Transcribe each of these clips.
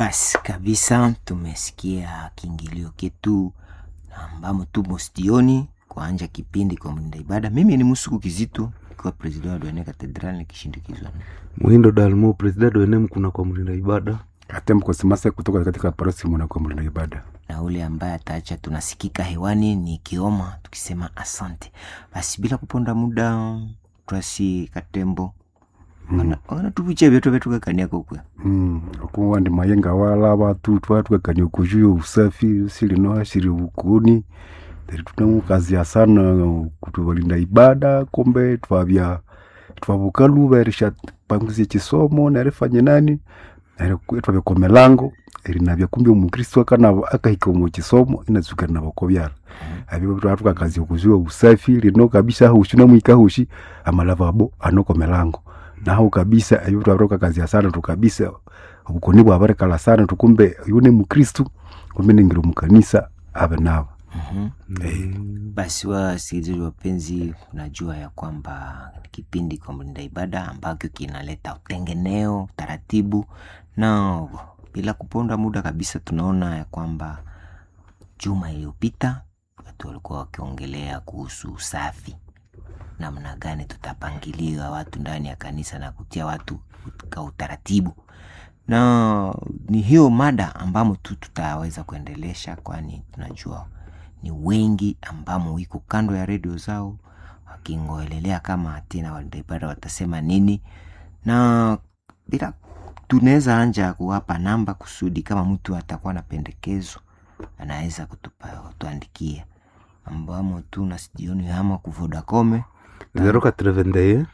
Basi kabisa, tumesikia kiingilio kitu ambamo tumo stioni kuanja kipindi kwa mlinda ibada. Mimi ni Musuku Kizito ikiwa president wa Dwene Cathedral nikishindikizwa na Muhindo Dalmo, president wa NM kuna kwa mlinda ibada. Atem Kosimase kutoka katika parosi mwana kwa mlinda ibada. na ule ambaye ataacha tunasikika hewani ni Kioma tukisema asante. Basi bila kuponda muda, twasi Katembo wana wana tuviche vyetu vyetu kakania kokwe Mm. Okuwa ndi mayenga wala batu twatwekanye okujuya usafi silino ashiri bukuni teri tunamukazia sana kutubalinda ibada kombe twabya twabukaluba erisha panguzie chisomo nerifanye nani nere twabya kwa milango erinabya kumbi omukristo akana akahika omu chisomo inazuka nabakobyara abyo twatwakazia okujuya usafi lino kabisa hushi namwika hushi amalavabo anoko milango naho kabisa ebyo twabiroka kazia sana tu kabisa obukoni bwabarekala sana tukumbe yune mukristu kumbe ningira mukanisa abe nabo Eh, Basi wasikilizaji wapenzi, unajua ya kwamba kipindi kwa mlinda ibada ambacho kinaleta utengeneo, utaratibu na bila kuponda muda kabisa, tunaona ya kwamba juma iliyopita watu walikuwa wakiongelea kuhusu usafi, namna gani tutapangilia watu ndani ya kanisa na kutia watu katika utaratibu, na ni hiyo mada ambamo tu tutaweza kuendelesha, kwani tunajua ni wengi ambamo wiko kando ya redio zao wakingoelelea kama tena walinda ibada watasema nini, na bila tunaweza anja kuwapa namba kusudi kama mtu atakuwa na pendekezo anaweza kutupa kutuandikia, ambamo tu na sijioni ama ku Vodacom 081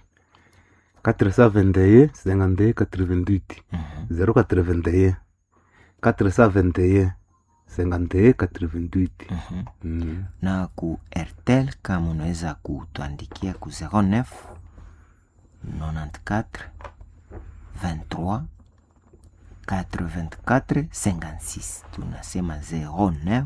421 52 88 Mhm. 081 421 52 88 Mhm. Mm. na ku Airtel kama unaweza kutuandikia ku 09 94 23 84 56 tunasema 09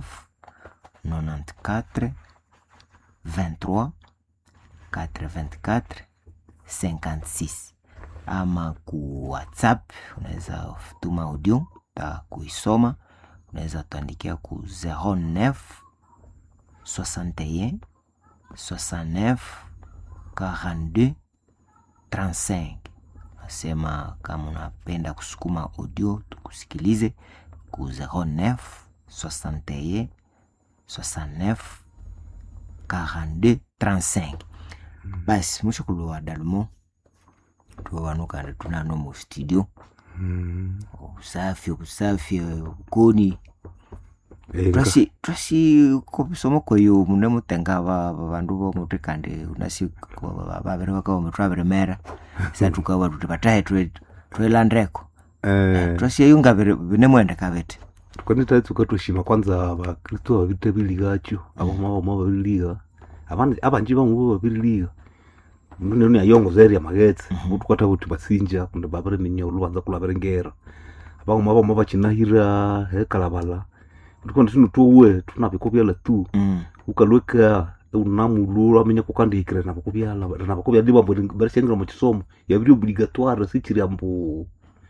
94 23 84 56 ama ku whatsapp unaweza tuma audio ta kuisoma unaweza tuandikia ku 09 61 69 42 35 nasema kama unapenda kusukuma audio tukusikilize ku 09 61 69 42 35 basi mwisho kulowa dalumo tuwawanukanda tunano mu studio Mm. usafi usafi ukoni Eh, twasi twasi kobisomo koyo mune mutenga ba ba- bandu bomuti kandi unasi ko- ba- babiri bakaba twabiremera sa tukaba tuti batahe twe twelandreko eh, twasi yunga binemwende kabete kwani taitsuka tushima kwanza abakristo babite biligacho aboma boma babiliga abandi abanji bamwe babiliga mundu ni ayongoza eri amagetsi mutu kwata buti basinja kundi babiri minya olubanza kulabirengera abamwe bamwe bakinahira hekalabala ndikondi sinu tuwe tunabiko byala tu Mm, ukalweka unamululu amenya kukandihikira nabakubyala nabakubyala dibambo barishengira mu kisomo yabiri obligatoire sikiri ambu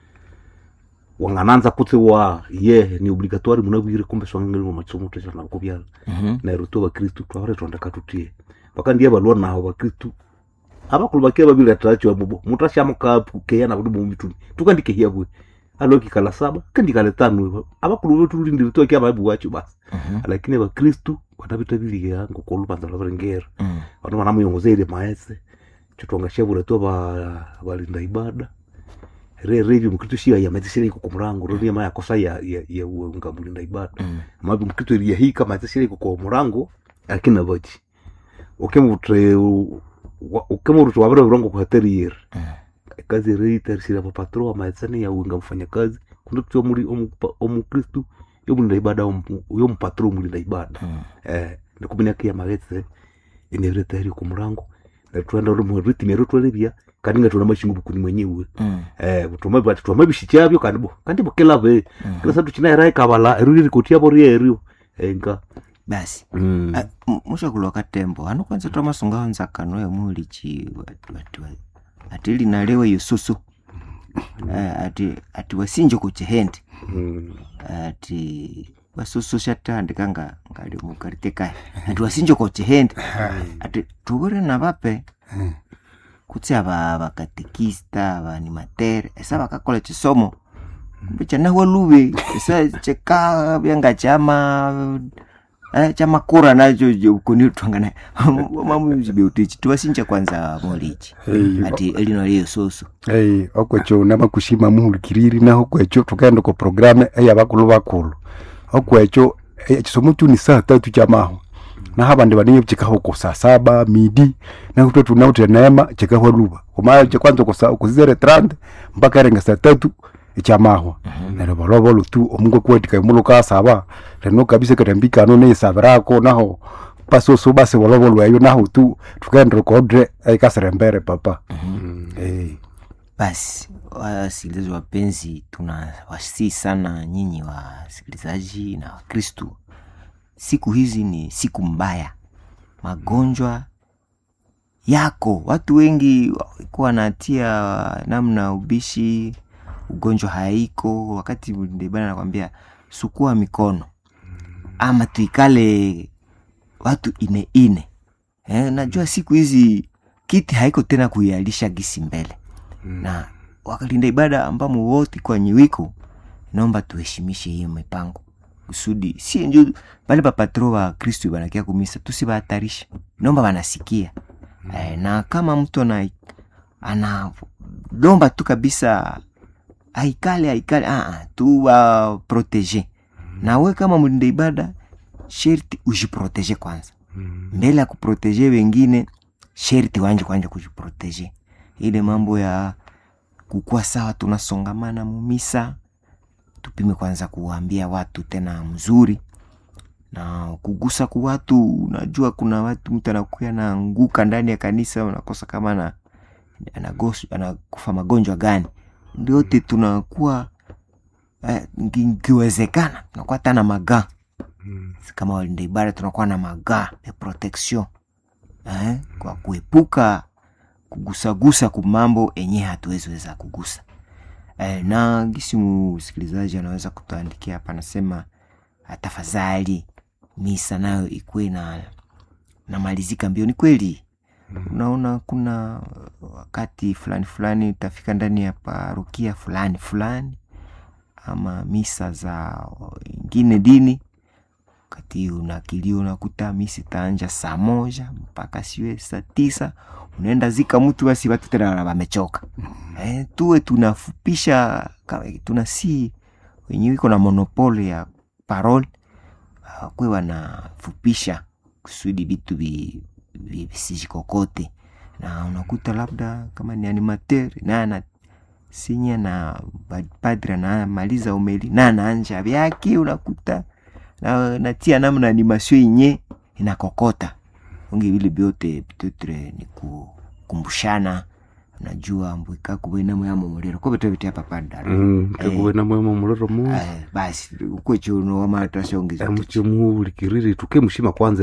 wangananza kutse wa ye ni obligatoire munabwire kumbe swangangiri mu kisomo tesha nabakubyala mhm, neryo tu bakristu twabare twandaka tutie bakandiye balwa naho bakristu abakulu bakia babili ataracho abubo mutashamuka keya na budu mituni tukandike hiabwe aloki kala saba kandikale tano abakulu betu lindiri to kia babu wacho basi mhm, lakini abakristu batabita biliga ngokolu banza labarengera mm, bantu banamuyongozere maese chotwangashabura tu ba balinda ibada re revi mkristo shia ya mazishire iko kumurango rodi ya kosa ya ya, ya unga mulinda ibada mm, mabi mkristo ya hii kama mazishire iko kwa murango akina bachi okemutre okemurutu wabere urongo kwa hateri yer mm. kazi reiter sira pa patro amaetsani ya unga mfanya kazi kundi kutwa muri omukristo yo mulinda ibada omu- yo mpatro mulinda ibada Mm. eh ndikumenya kia magetse inereta iri ku murango natwenda rumu ritimi rutwalebya kandi ngatona mashingu bukuni mwenyewe Mm. eh butuma bati twama bishikyabyo kandi bo kandi bokela be Mhm. kila satu china era ikabala eruri kotia bori erio enga basi mm. Ah, m- mushakulwa katembo ano kwanza twamasunga nzakano ya mulichi watu watu atili nalewe yususu eh, ati ati wasinjo kuchihende Mm. ati vasosoxatandi nga ngali mukaritekayo ati wasinjo kochihende ati tuvure na vape kutsi ava vakatekista avanimatere esa vakakola chisomo kumbe chanawa luve esa cheka vyanga chama eh, chamakura nacho kunitwangana mamuzibeutichi tiwasinja kwanza molichi Hey, ati elino liyo soso hey, okwecho namakushima muhulikiriri naho kwecho tukaenda ku programe eya bakulu bakulu okwecho eh, chisomo chu ni saa tatu chamaho naho abandi badinye chikaho ku saa saba midi naho twe tunaute neema chikaho luba kumaya chakwanza kusa kuzere trande mpaka erenga saa tatu echamahwa neryo balobolo tu omungu kwetika imuluka saba leno kabisa katambikano neisabirako naho pasoso basi bolobolo eyo naho tu tukaenda kodre ekasere papa hey. basi wasikilizaji wapenzi tuna wasii sana nyinyi wasikilizaji na wakristu siku hizi ni siku mbaya magonjwa yako watu wengi walikuwa wanatia namna ubishi ugonjwa haiko wakati ndebana nakwambia sukua mikono ama tuikale watu ine ine eh, najua siku hizi kiti haiko tena kuialisha gisi mbele na wakalinda ibada ambamo wote kwa nyiwiko naomba tuheshimishe hiyo mipango kusudi si njo bale bapatro wa kristu banakia kumisa tusibahatarisha naomba banasikia eh, na kama mtu ana analomba tu kabisa aikale aikale ah, ah, tu wa protege nawe kama mlinda ibada sherti ujiprotege kwanza mbele ya kuprotege wengine sherti wanje kwanja kujiprotege ile mambo ya kukuwa sawa tunasongamana mumisa tupime kwanza kuwaambia watu tena mzuri na kugusa ku watu unajua kuna watu mtu anakuya naanguka ndani ya kanisa unakosa kama ana anagosu- anakufa magonjwa gani ndiote tunakuwa eh, ngi- ngiwezekana tunakuwa hata na magaa kama walinda ibada tunakuwa na magaa ya protection eh, kwa kuepuka kugusagusa kumambo enye hatuwezi weza kugusa eh, na gisi msikilizaji anaweza kutuandikia hapa anasema "Ah, tafadhali misa nayo ikuwe na namalizika mbio ni kweli unaona kuna wakati fulani fulani utafika ndani ya parokia fulani fulani ama misa za ingine dini wakati unakilio unakuta misi itaanja saa moja mpaka siwe saa tisa unaenda zika mtu basi watu tena wamechoka eh, tuwe tunafupisha ka- tunasi wenyewe iko na monopole ya parole uh, kwe wanafupisha kusudi vitu vi- vi- visijikokote na unakuta labda kama ni animateur naye ana sinya na ba- padri anamaliza umeli na anaanja vyake unakuta na, natia namna animation yenye inakokota ungi vile vyote pitetre ni kukumbushana najua mbwika kuwena yamo muliro ko vitu vitia papadara Mm, kakuwena mwema muliro mu basi ukwechuno wamatashaongiza muche muhulikiriri tuke mushima kwanza